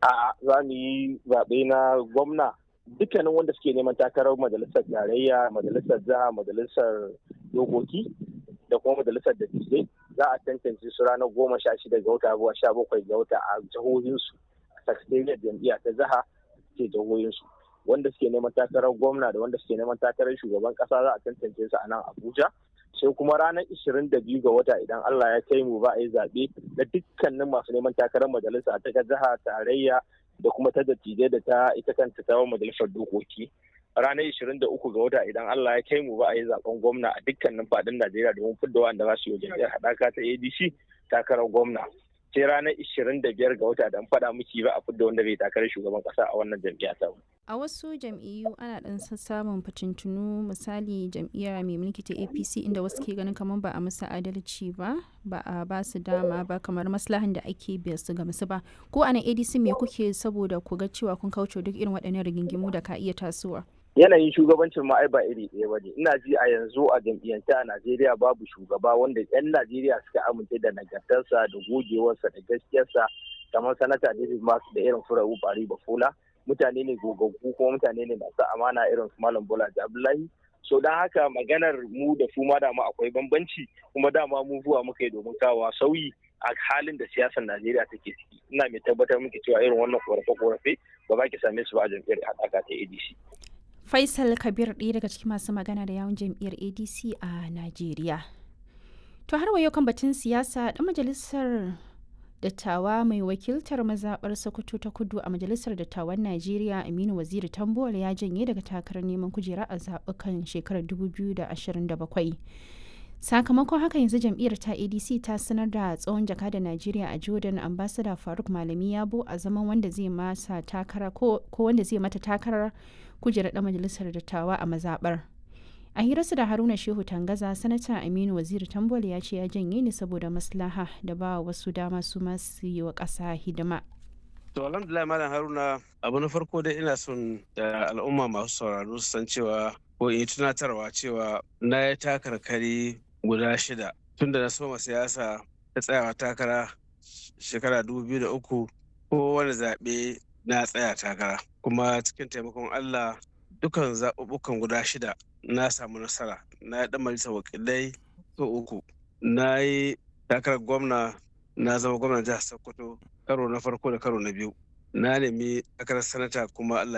a za mu yi zaɓe na gwamna dukkanin wanda suke neman takarar majalisar tarayya majalisar jiha majalisar dokoki da kuma majalisar dattijai za a tantance su ranar goma sha shida ga wata zuwa sha bakwai ga wata a jihohinsu a sakatariyar jam'iyya ta jiha ke jihohinsu wanda suke neman takarar gwamna da wanda suke neman takarar shugaban kasa za a tantance su a nan abuja sai kuma ranar ishirin da biyu ga wata idan allah ya kai mu ba a yi zaɓe na dukkanin masu neman takarar majalisa ta jiha tarayya da kuma ta dattijai da ta ita kanta ta majalisar dokoki ranar ishirin da uku ga wata idan Allah ya kai mu ba a yi zaben gwamna a dukkanin fadin Najeriya domin fidda wanda za su yi jam'iyyar haɗaka ta ADC takarar gwamna sai ranar ishirin da biyar ga wata dan faɗa miki ba a fidda wanda zai takarar shugaban ƙasa a wannan jam'iyya ta A wasu jam'iyyu ana ɗan samun fitintunu misali jam'iyya mai mulki ta APC inda wasu ke ganin kamar ba a musu adalci ba ba a ba su dama ba kamar maslahan da ake biya su ga musu ba ko a nan ADC me kuke saboda ku ga cewa kun kauce duk irin waɗannan rigingimu da ka iya tasowa. yanayin shugabancin ma ai ba iri ɗaya ba ne ina ji a yanzu a jam'iyyance a najeriya babu shugaba wanda 'yan najeriya suka amince da nagartarsa da gogewarsa da gaskiyarsa kamar sanata david masu da irin furawu bari bafola mutane ne gogaggu kuma mutane ne masu amana irin su malam bola abdullahi so don haka maganar mu da su ma dama akwai bambanci kuma dama mu zuwa muka yi domin kawo sauyi a halin da siyasar najeriya take ciki ina mai tabbatar muke cewa irin wannan korafe-korafe ba za ki same su ba a jam'iyyar haɗaka ta adc Faisal Kabir ɗaya daga cikin masu magana da yawun jam'iyyar ADC a Najeriya. To har wayo kan batun siyasa ɗan majalisar dattawa mai wakiltar mazaɓar Sokoto ta kudu a majalisar dattawan Najeriya Aminu Waziri Tambuwal ya janye daga takarar neman kujera a zaɓukan shekarar 2027. sakamakon haka yanzu jam'iyyar ta adc ta sanar da tsohon jaka da najeriya a jordan ambassador faruk malami yabo a zaman wanda zai masa takara ko wanda zai mata takarar kujerar dan majalisar dattawa a mazabar a hirarsa da haruna shehu tangaza sanata aminu waziri tambol ya ce ya janye ne saboda maslaha da ba wasu dama su masu yi wa ƙasa hidima To alhamdulillah malam Haruna abu na farko dai ina son da al'umma masu sauraro su san cewa ko in yi tunatarwa cewa na yi takarkari guda shida tun da na soma siyasa ta tsayawa takara shekara da uku ko wani zaɓe na tsaya takara kuma cikin taimakon Allah dukan zaɓuɓɓukan guda shida na samu nasara na yi ɗan majalisar wakilai so uku na yi takarar gwamna na zama gwamnan jihar Sokoto karo na farko da karo na biyu na nemi takarar sanata kuma Allah